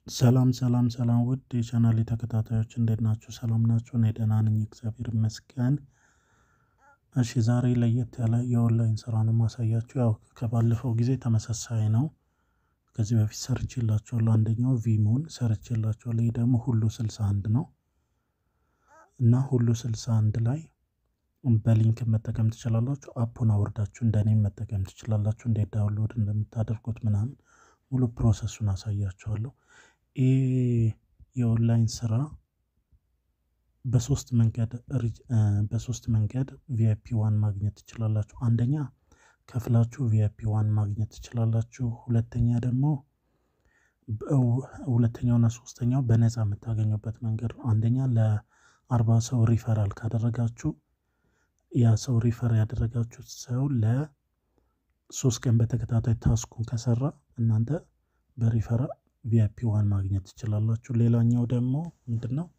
ሰላም ሰላም ሰላም ውድ የቻናሌ ተከታታዮች እንዴት ናችሁ? ሰላም ናችሁ? እኔ ደህና ነኝ እግዚአብሔር ይመስገን። እሺ ዛሬ ለየት ያለ የኦንላይን ስራ ነው የማሳያችሁ። ያው ከባለፈው ጊዜ ተመሳሳይ ነው። ከዚህ በፊት ሰርቼላችኋለሁ። አንደኛው ቪሞን ሰርቼላችኋለሁ። ይህ ደግሞ ሁሉ ስልሳ አንድ ነው እና ሁሉ ስልሳ አንድ ላይ በሊንክ መጠቀም ትችላላችሁ። አፑን አውርዳችሁ እንደኔም መጠቀም ትችላላችሁ። እንዴት ዳውንሎድ እንደምታደርጉት ምናምን ሙሉ ፕሮሰሱን አሳያችኋለሁ። ይህ የኦንላይን ስራ በሶስት መንገድ በሶስት መንገድ ቪአይፒ ዋን ማግኘት ትችላላችሁ። አንደኛ ከፍላችሁ ቪአይፒ ዋን ማግኘት ትችላላችሁ። ሁለተኛ ደግሞ ሁለተኛውና ሶስተኛው በነፃ የምታገኙበት መንገድ ነው። አንደኛ ለአርባ ሰው ሪፈራል ካደረጋችሁ ያ ሰው ሪፈር ያደረጋችሁት ሰው ለሶስት ቀን በተከታታይ ታስኩን ከሰራ እናንተ በሪፈራል ቪአይፒ ዋን ማግኘት ትችላላችሁ። ሌላኛው ደግሞ ምንድን ነው?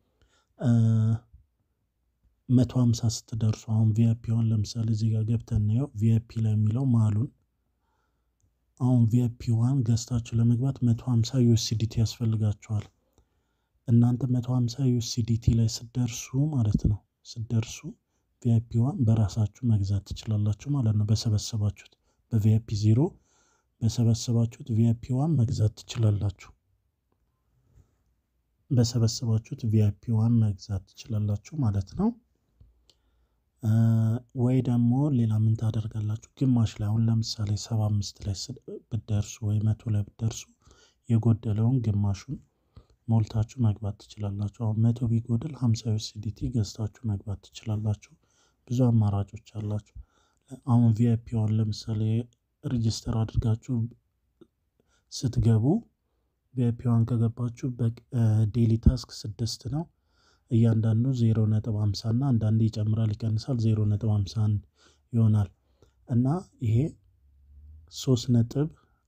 መቶ ሃምሳ ስትደርሱ አሁን ቪአይፒ ዋን ለምሳሌ እዚህ ጋር ገብተን እናየው ቪአይፒ ላይ የሚለው ማሉን አሁን ቪአይፒ ዋን ገዝታችሁ ለመግባት መቶ ሃምሳ ዩኤስዲቲ ያስፈልጋችኋል። እናንተ መቶ ሃምሳ ዩኤስዲቲ ላይ ስትደርሱ ማለት ነው ስትደርሱ ቪአይፒ ዋን በራሳችሁ መግዛት ትችላላችሁ ማለት ነው። በሰበሰባችሁት በቪአይፒ ዜሮ በሰበሰባችሁት ቪአይፒ ዋን መግዛት ትችላላችሁ። በሰበሰባችሁት ቪአይፒ ዋን መግዛት ትችላላችሁ ማለት ነው። ወይ ደግሞ ሌላ ምን ታደርጋላችሁ? ግማሽ ላይ አሁን ለምሳሌ ሰባ አምስት ላይ ብትደርሱ ወይ መቶ ላይ ብትደርሱ የጎደለውን ግማሹን ሞልታችሁ መግባት ትችላላችሁ። አሁን መቶ ቢጎድል ሀምሳ ዩኤስዲቲ ገዝታችሁ መግባት ትችላላችሁ። ብዙ አማራጮች አላችሁ። አሁን ቪአይፒ ዋን ለምሳሌ ሬጅስተር አድርጋችሁ ስትገቡ ቪአይፒ ዋን ከገባችሁ በዴሊ ታስክ ስድስት ነው። እያንዳንዱ ዜሮ ነጥብ ሃምሳ እና አንዳንዴ ይጨምራል ይቀንሳል ዜሮ ነጥብ ሃምሳ አንድ ይሆናል እና ይሄ ሶስት ነጥብ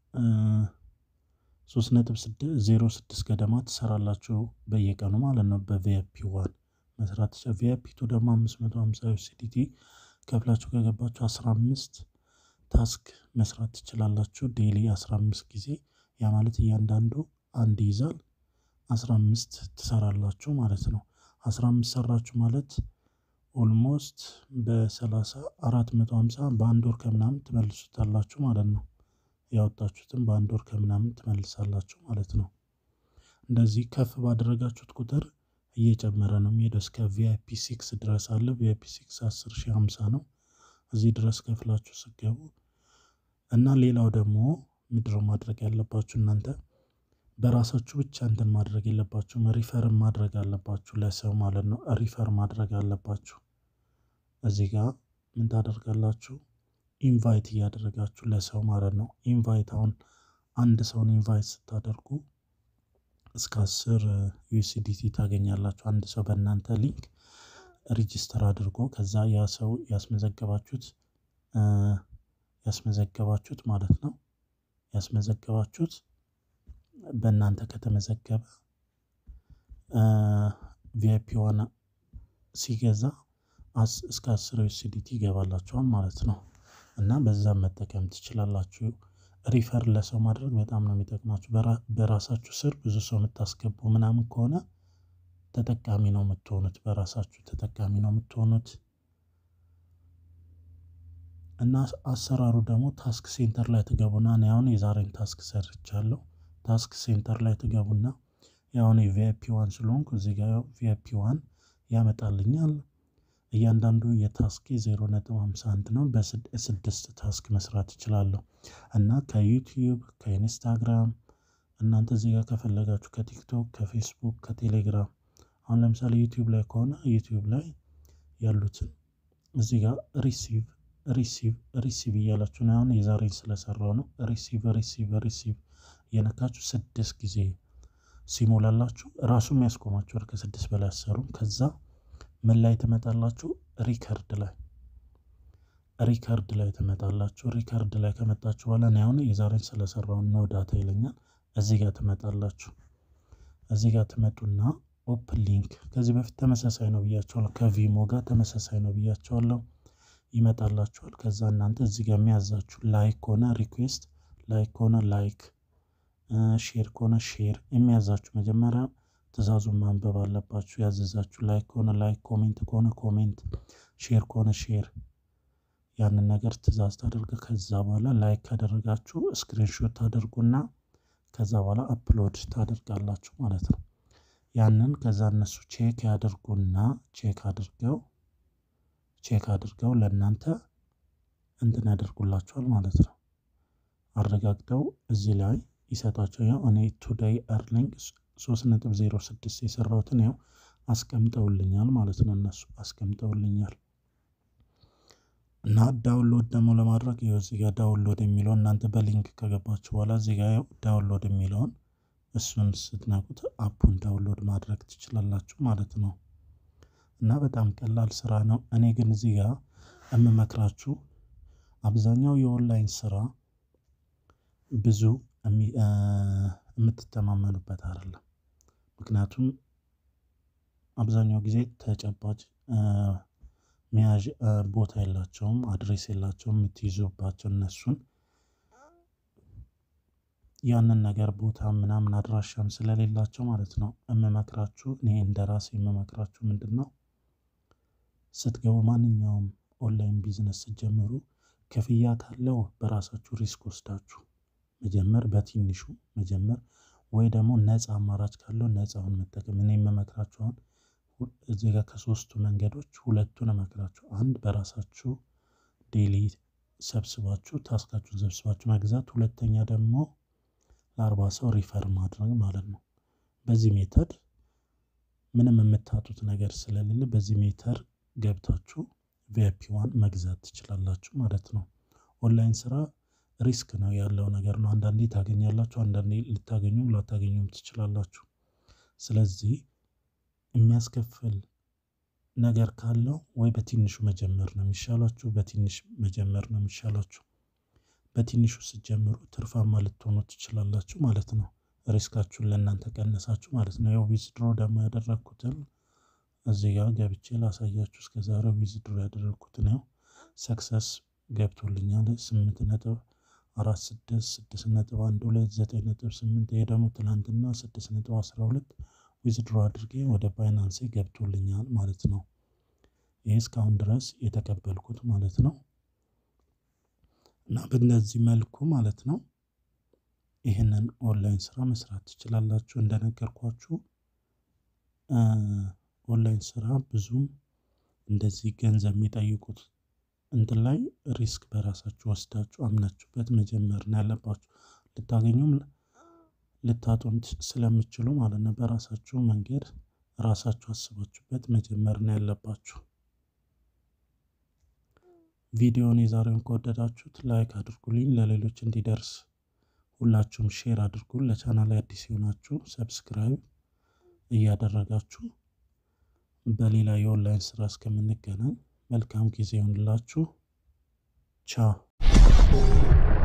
ሶስት ነጥብ ዜሮ ስድስት ገደማ ትሰራላችሁ በየቀኑ ማለት ነው። በቪአይፒ ዋን መስራት ቪአይፒ ቱ ደግሞ አምስት መቶ ሃምሳ ዩኤስዲቲ ከፍላችሁ ከገባችሁ አስራ አምስት ታስክ መስራት ትችላላችሁ። ዴሊ አስራ አምስት ጊዜ ያ ማለት እያንዳንዱ አንድ ይይዛል አስራ አምስት ትሰራላችሁ ማለት ነው። አስራ አምስት ሰራችሁ ማለት ኦልሞስት በሰላሳ አራት መቶ ሃምሳ በአንድ ወር ከምናምን ትመልሱታላችሁ ማለት ነው። ያወጣችሁትን በአንድ ወር ከምናምን ትመልሳላችሁ ማለት ነው። እንደዚህ ከፍ ባደረጋችሁት ቁጥር እየጨመረ ነው የሚሄደው እስከ ቪአይፒ ሲክስ ድረስ አለ። ቪአይፒ ሲክስ አስር ሺህ ሃምሳ ነው። እዚህ ድረስ ከፍላችሁ ስገቡ እና ሌላው ደግሞ ምንድነው ማድረግ ያለባችሁ እናንተ በራሳችሁ ብቻ እንትን ማድረግ የለባችሁም። ሪፈር ማድረግ አለባችሁ ለሰው ማለት ነው። ሪፈር ማድረግ አለባችሁ። እዚህ ጋር ምን ታደርጋላችሁ? ኢንቫይት እያደረጋችሁ ለሰው ማለት ነው። ኢንቫይት አሁን አንድ ሰውን ኢንቫይት ስታደርጉ እስከ አስር ዩኤስዲቲ ታገኛላችሁ። አንድ ሰው በእናንተ ሊንክ ሪጅስተር አድርጎ ከዛ ያ ሰው ያስመዘገባችሁት ያስመዘገባችሁት ማለት ነው ያስመዘገባችሁት በእናንተ ከተመዘገበ ቪአይፒ ዋን ሲገዛ እስከ አስር ዩኤስዲቲ ይገባላችኋል ማለት ነው። እና በዛም መጠቀም ትችላላችሁ። ሪፈር ለሰው ማድረግ በጣም ነው የሚጠቅማችሁ። በራሳችሁ ስር ብዙ ሰው የምታስገቡ ምናምን ከሆነ ተጠቃሚ ነው የምትሆኑት። በራሳችሁ ተጠቃሚ ነው የምትሆኑት። እና አሰራሩ ደግሞ ታስክ ሴንተር ላይ ትገቡና እኔ አሁን የዛሬን ታስክ ሰርቻለሁ። ታስክ ሴንተር ላይ ትገቡና ያሁን የቪአይፒ ዋን ስለሆንኩ እዚህ ጋር ቪአይፒ ዋን ያመጣልኛል። እያንዳንዱ የታስክ ዜሮ ነጥብ ሃምሳ አንድ ነው። በስድስት ታስክ መስራት እችላለሁ። እና ከዩቲዩብ ከኢንስታግራም እናንተ እዚህ ጋር ከፈለጋችሁ ከቲክቶክ ከፌስቡክ ከቴሌግራም አሁን ለምሳሌ ዩቲዩብ ላይ ከሆነ ዩቲዩብ ላይ ያሉትን እዚህ ጋር ሪሲቭ ሪሲቭ ሪሲቭ እያላችሁ ነው። አሁን የዛሬን ስለሰራው ነው። ሪሲቭ ሪሲቭ ሪሲቭ እየነካችሁ ስድስት ጊዜ ሲሞላላችሁ ራሱም ያስቆማችኋል። ከስድስት በላይ አሰሩም። ከዛ ምን ላይ ትመጣላችሁ? ሪከርድ ላይ ሪከርድ ላይ ትመጣላችሁ። ሪከርድ ላይ ከመጣችሁ በኋላ እኔ አሁን የዛሬን ስለሰራው ነው ዳታ ይለኛል። እዚህ ጋር ትመጣላችሁ። እዚህ ጋር ትመጡና ኦፕን ሊንክ ከዚህ በፊት ተመሳሳይ ነው ብያቸዋለሁ። ከቪሞ ጋር ተመሳሳይ ነው ብያቸዋለሁ። ይመጣላችኋል። ከዛ እናንተ እዚህ ጋር የሚያዛችሁ ላይክ ከሆነ ሪኩዌስት ላይክ ከሆነ ላይክ ሼር ከሆነ ሼር የሚያዛችሁ መጀመሪያ ትእዛዙን ማንበብ አለባችሁ። ያዘዛችሁ ላይክ ከሆነ ላይክ፣ ኮሜንት ከሆነ ኮሜንት፣ ሼር ከሆነ ሼር ያንን ነገር ትእዛዝ ታደርገ ከዛ በኋላ ላይክ ካደረጋችሁ ስክሪንሾት ታደርጉና ከዛ በኋላ አፕሎድ ታደርጋላችሁ ማለት ነው። ያንን ከዛ እነሱ ቼክ ያደርጉና ቼክ አድርገው ቼክ አድርገው ለእናንተ እንትን ያደርጉላችኋል ማለት ነው። አረጋግጠው እዚህ ላይ ይሰጧቸው። ያው እኔ ቱዴይ እርኒንግ 3.06 የሰራሁትን ያው አስቀምጠውልኛል ማለት ነው። እነሱ አስቀምጠውልኛል እና ዳውንሎድ ደግሞ ለማድረግ ይኸው እዚህ ጋር ዳውንሎድ የሚለውን እናንተ በሊንክ ከገባችሁ በኋላ እዚህ ጋር ያው ዳውንሎድ የሚለውን እሱን ስትነኩት አፑን ዳውንሎድ ማድረግ ትችላላችሁ ማለት ነው። እና በጣም ቀላል ስራ ነው። እኔ ግን እዚህ ጋር የምመክራችሁ አብዛኛው የኦንላይን ስራ ብዙ የምትተማመኑበት አይደለም። ምክንያቱም አብዛኛው ጊዜ ተጨባጭ መያዥ ቦታ የላቸውም፣ አድሬስ የላቸውም የምትይዙባቸው እነሱን ያንን ነገር ቦታ ምናምን አድራሻም ስለሌላቸው ማለት ነው። የምመክራችሁ እኔ እንደ ራሴ የምመክራችሁ ምንድን ነው ስትገቡ ማንኛውም ኦንላይን ቢዝነስ ስትጀምሩ ክፍያ ካለው በራሳችሁ ሪስክ ወስዳችሁ መጀመር በትንሹ መጀመር ወይ ደግሞ ነፃ አማራጭ ካለው ነፃውን መጠቀም። እኔ የምመክራችሁ አሁን እዚህ ጋር ከሶስቱ መንገዶች ሁለቱን እመክራችሁ፣ አንድ በራሳችሁ ዴሊ ሰብስባችሁ ታስካችሁን ሰብስባችሁ መግዛት፣ ሁለተኛ ደግሞ ለአርባ ሰው ሪፈር ማድረግ ማለት ነው። በዚህ ሜተድ ምንም የምታጡት ነገር ስለሌለ በዚህ ሜተድ ገብታችሁ ቪአይፒ ዋን መግዛት ትችላላችሁ ማለት ነው። ኦንላይን ስራ ሪስክ ነው ያለው ነገር ነው። አንዳንዴ ታገኛላችሁ፣ አንዳንዴ ልታገኙም ላታገኙም ትችላላችሁ። ስለዚህ የሚያስከፍል ነገር ካለው ወይ በትንሹ መጀመር ነው የሚሻላችሁ፣ በትንሽ መጀመር ነው የሚሻላችሁ። በትንሹ ስትጀምሩ ትርፋማ ልትሆኑ ትችላላችሁ ማለት ነው። ሪስካችሁን ለእናንተ ቀነሳችሁ ማለት ነው። ያው ዊዝድሮ ደግሞ ያደረግኩትን እዚህ ጋር ገብቼ ላሳያችሁ። እስከዛሬ ዊዝድሮ ያደረግኩትን ያው ሰክሰስ ገብቶልኛል ስምንት ነጥብ አራት ስድስት ስድስት ነጥብ አንድ ሁለት ዘጠኝ ነጥብ ስምንት ይሄ ደግሞ ትናንትና ስድስት ነጥብ አስራ ሁለት ዊዝድሮ አድርጌ ወደ ባይናንሴ ገብቶልኛል ማለት ነው። ይህ እስካሁን ድረስ የተቀበልኩት ማለት ነው። እና በእነዚህ መልኩ ማለት ነው ይህንን ኦንላይን ስራ መስራት ትችላላችሁ። እንደነገርኳችሁ ኦንላይን ስራ ብዙም እንደዚህ ገንዘብ የሚጠይቁት እንትን ላይ ሪስክ በራሳችሁ ወስዳችሁ አምናችሁበት መጀመር ነው ያለባችሁ። ልታገኙም ልታጡም ስለምችሉ ማለት ነው። በራሳችሁ መንገድ ራሳችሁ አስባችሁበት መጀመር ነው ያለባችሁ። ቪዲዮውን የዛሬውን ከወደዳችሁት ላይክ አድርጉልኝ፣ ለሌሎች እንዲደርስ ሁላችሁም ሼር አድርጉ። ለቻናል አዲስ የሆናችሁ ሰብስክራይብ እያደረጋችሁ በሌላ የኦንላይን ስራ እስከምንገናኝ መልካም ጊዜ ይሆንላችሁ። ቻው